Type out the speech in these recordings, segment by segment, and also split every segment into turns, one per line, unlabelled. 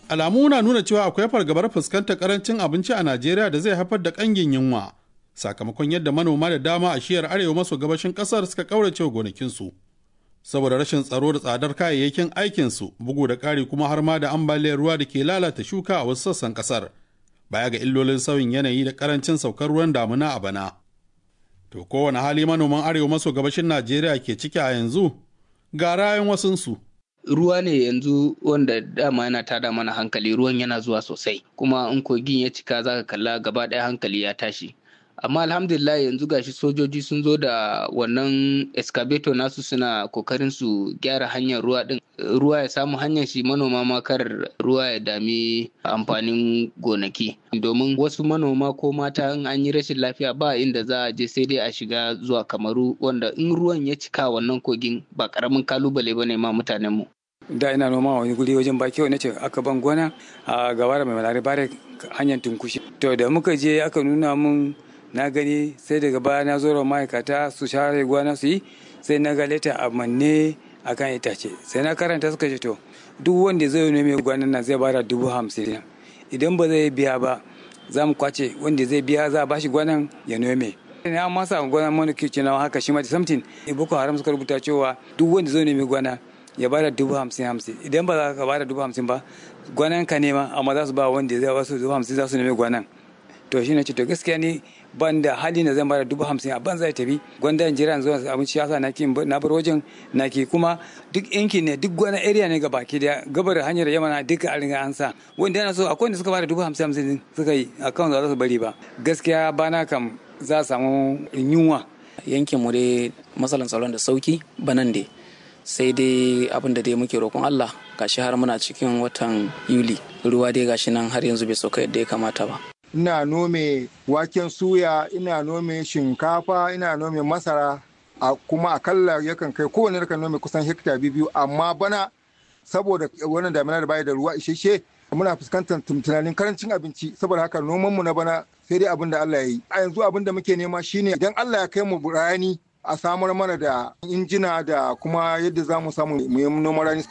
Alamu na nuna cewa akwai fargabar fuskantar karancin abinci a Najeriya da zai haifar da kangin yunwa sakamakon yadda manoma da dama a shiyar arewa maso gabashin kasar suka kaurace gonakinsu. Saboda rashin tsaro da tsadar kayayyakin aikinsu bugu da ƙari kuma har ma da ambaliyar ruwa da ke lalata shuka a wasu sassan kasar. Baya ga illolin sauyin yanayi da karancin saukar ruwan damuna a bana. To kowane hali manoman arewa maso gabashin Najeriya ke ciki a yanzu ga rayan wasunsu.
ruwa ne yanzu wanda dama yana tada mana hankali ruwan yana zuwa sosai kuma in kogin ya cika zaka kalla gaba ɗaya hankali ya tashi amma alhamdulillah yanzu gashi sojoji sun zo da wannan excavator nasu suna kokarin su gyara hanyar ruwa din ruwa ya samu hanyar shi manoma ma kar ruwa ya dami amfanin gonaki domin wasu manoma ko mata in an yi rashin lafiya ba inda za a je sai dai a shiga zuwa kamaru wanda in ruwan ya cika wannan kogin ba karamin kalubale bane ma mutanen mu
da ina noma wani guri wajen baki wani ce aka ban gona a gaba da mai malari bare hanyar tunkushi to da muka je aka nuna mun na gani sai daga baya na zo ma'aikata su share gwana su yi sai na ga leta a manne a kan itace sai na karanta suka ce to duk wanda zai nome gwanan nan zai bada dubu hamsin idan ba zai biya ba za mu kwace wanda zai biya za a bashi gwanan ya nome ne an masa gwanan mana kici na haka shi ma something boko haram suka rubuta cewa duk wanda zai nome gwana ya bada dubu hamsin hamsin idan ba za ka bada dubu hamsin ba gwanan ka nema amma za su ba wanda zai wasu dubu hamsin za su nome gwanan to shi ne ce to gaskiya ni ban da hali na zan bada dubu hamsin a ban zai tafi gwanda in jira zuwa abinci ya sa na ki na bar wajen na ki kuma duk yanki ne duk wani area ne gaba ki da gabar hanyar yamana duka a ringa an sa wanda yana so akwai wanda suka bada dubu hamsin hamsin suka yi akan za su bari ba gaskiya bana kam za a samu yunwa
yankin mu dai matsalan tsaron da sauki banan dai sai dai abin da dai muke roƙon Allah gashi har muna cikin watan Yuli ruwa dai gashi nan har yanzu bai sauka yadda ya kamata ba
ina nome waken suya ina nome shinkafa ina nome masara a kuma akalla yakan kai kowane yakan nome kusan hekta biyu amma bana saboda wannan damina da baya da ruwa isheshe muna fuskantar tunanin karancin abinci saboda haka noman mu na bana sai dai abin da Allah ya yi a yanzu abin da muke nema shine idan Allah ya kai mu rani a samar mana da injina da kuma yadda za mu samu mu yi noman rani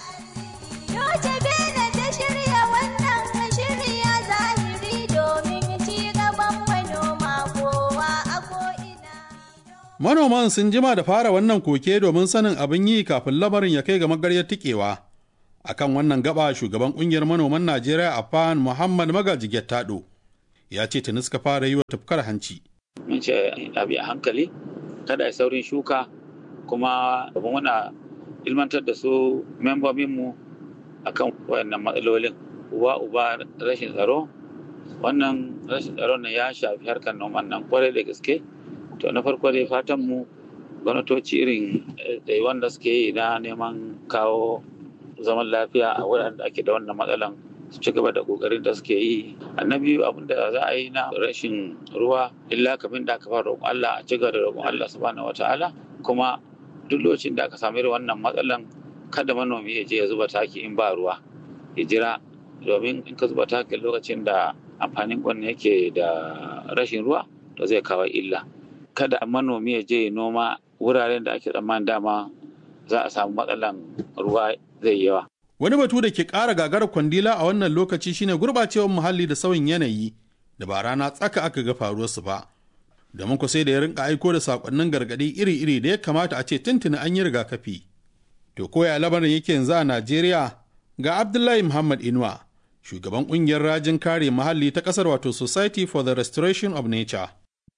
Manoman sun jima da fara wannan koke domin sanin abin yi kafin lamarin ya kai ga magaryar tikewa. A kan wannan gaba shugaban kungiyar manoman Najeriya a fan Muhammad Magaji Gettado ya ce tuni suka fara yi wa tafkar hanci.
Mun ce abi a hankali, kada a saurin shuka kuma muna ilmantar da su membobinmu a kan wayannan matsalolin. Uba uba rashin tsaro, wannan rashin tsaron ya shafi harkar noman nan kwarai da gaske. to na farko dai fatan mu gwamnatoci irin da wanda suke yi na neman kawo zaman lafiya a wuraren da ake da wannan matsalan su ci gaba da kokarin da suke yi annabi abin da za a yi na rashin ruwa illa kamin da aka fara roƙon Allah a ci gaba da roƙon Allah subhanahu wataala kuma duk lokacin da aka samu irin wannan matsalan kada manomi ya je ya zuba taki in ba ruwa ya jira domin in ka zuba taki lokacin da amfanin gwanne yake da rashin ruwa to zai kawo illa kada manomi ya je noma wuraren da ake tsammanin dama za a samu matsalan ruwa zai yawa.
Wani batu da ke ƙara gagarar kwandila a wannan lokaci shine gurɓacewar muhalli da sauyin yanayi da ba rana tsaka aka ga faruwarsu ba. Domin ku sai da ya rinka aiko da sakonnin gargaɗi iri-iri da ya kamata a ce tuntuni an yi rigakafi. To koya lamarin yake yanzu a Najeriya ga Abdullahi Muhammad Inuwa, shugaban ƙungiyar rajin kare muhalli ta ƙasar wato Society for the Restoration of Nature.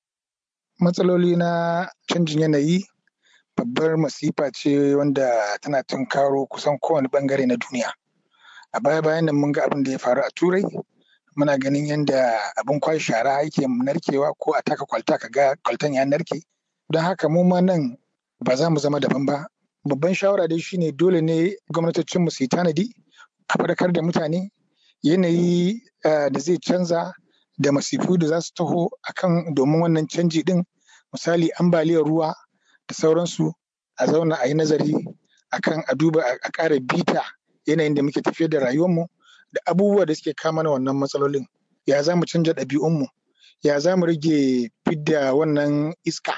matsaloli na canjin yanayi babbar masifa ce wanda tana tunkaro kusan kowane bangare na duniya a baya bayan nan mun ga abin da ya faru a turai muna ganin yadda abin kwashe shara yake narkewa ko a taka kwalta ka ga kwaltan ya narke don haka mu ma nan ba za mu zama daban ba babban shawara dai shine dole ne gwamnatocin mu su yi tanadi a faɗakar da mutane yanayi da zai canza da masifu da za su taho akan domin wannan canji din misali ambaliyar ruwa da sauransu a zauna a yi nazari akan a duba a ƙara bita yanayin da muke tafiyar da rayuwarmu da abubuwa da suke kama na wannan matsalolin ya za mu canja ɗabi'unmu ya za mu rage fidda wannan iska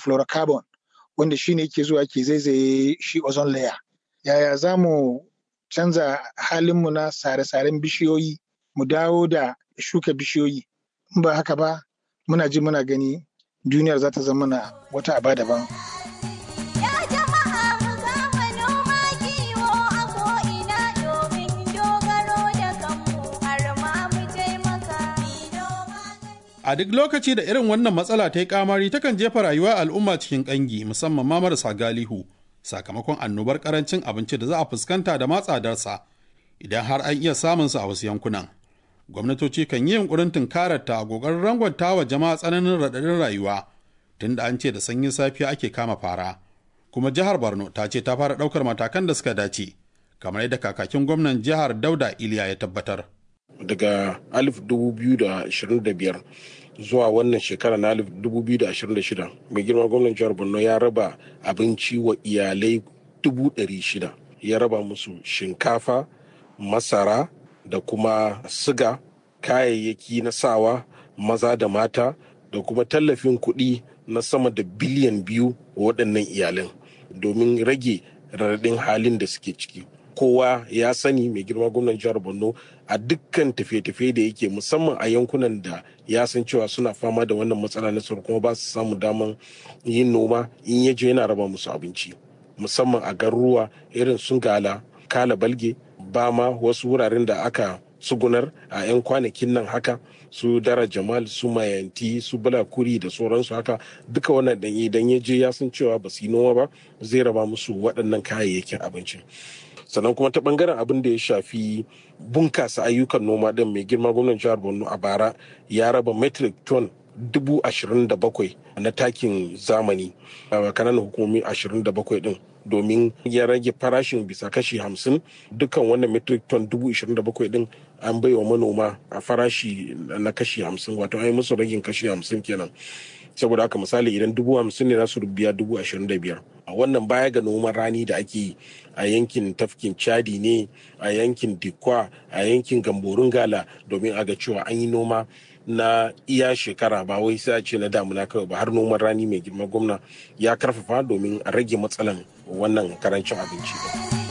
chlorofluorocarbon wanda shi ne yake zuwa ke zaizaye shi ozone layer yaya za mu canza halinmu na sare-saren bishiyoyi mu dawo da shuka bishiyoyi in ba haka ba muna ji muna gani duniyar za ta zama na wata aba daban.
A duk lokaci da irin wannan matsala ta yi kamari takan jefa rayuwa al'umma cikin ƙangi musamman ma marasa galihu sakamakon annobar karancin abinci da za a fuskanta da matsadarsa idan har an iya samunsa a wasu yankunan. Gwamnatoci kan yi yunkurin tunkarar ta a ƙoƙarin rangwanta wa jama'a tsananin raɗaɗin rayuwa tunda an ce da sanyin safiya ake kama fara. Kuma jihar Borno ta ce ta fara ɗaukar matakan da suka dace kamar yadda kakakin gwamnan jihar Dauda Iliya ya tabbatar.
daga 2025 zuwa wannan shekara na 2026 mai girma gwamnan jihar borno ya raba abinci wa iyalai 600 ya raba musu shinkafa masara da kuma siga kayayyaki na sawa maza da mata da kuma tallafin kuɗi na sama da biliyan biyu wa waɗannan iyalan domin rage raɗaɗin halin da suke ciki kowa ya sani mai girma gwamnan jihar borno a dukkan tafiye-tafiye da yake musamman a yankunan da ya san cewa suna fama da wannan matsala na tsaro kuma ba su samu daman yin noma in ya je yana raba musu abinci musamman a garuruwa irin sun gala kala balge bama wasu wuraren da aka sugunar a 'yan kwanakin nan haka su dara jamal su mayanti su bulakuri da sauransu haka duka wannan dan idan ya je ya san cewa ba su yi noma ba zai raba musu waɗannan kayayyakin abinci sannan kuma ta bangaren abin da ya shafi bunkasa ayyukan noma din mai girma gwamnan jihar borno a bara ya raba metric ton dubu ashirin da bakwai na takin zamani a kananan hukumomi ashirin da bakwai din domin ya rage farashin bisa kashi hamsin dukkan wannan metric ton dubu ashirin da bakwai din an bai wa manoma a farashi na kashi hamsin wato an yi musu ragin kashi hamsin kenan saboda haka misali idan dubu hamsin ne za su biya dubu ashirin da biyar a wannan baya ga noman rani da ake yi a yankin tafkin chadi ne a yankin dikwa a yankin gamborin gala domin a ga cewa an yi noma na iya shekara ba wai sai a ce na damuna kawai ba har noman rani mai girma gwamna ya karfafa domin a rage matsalan wannan karancin abinci.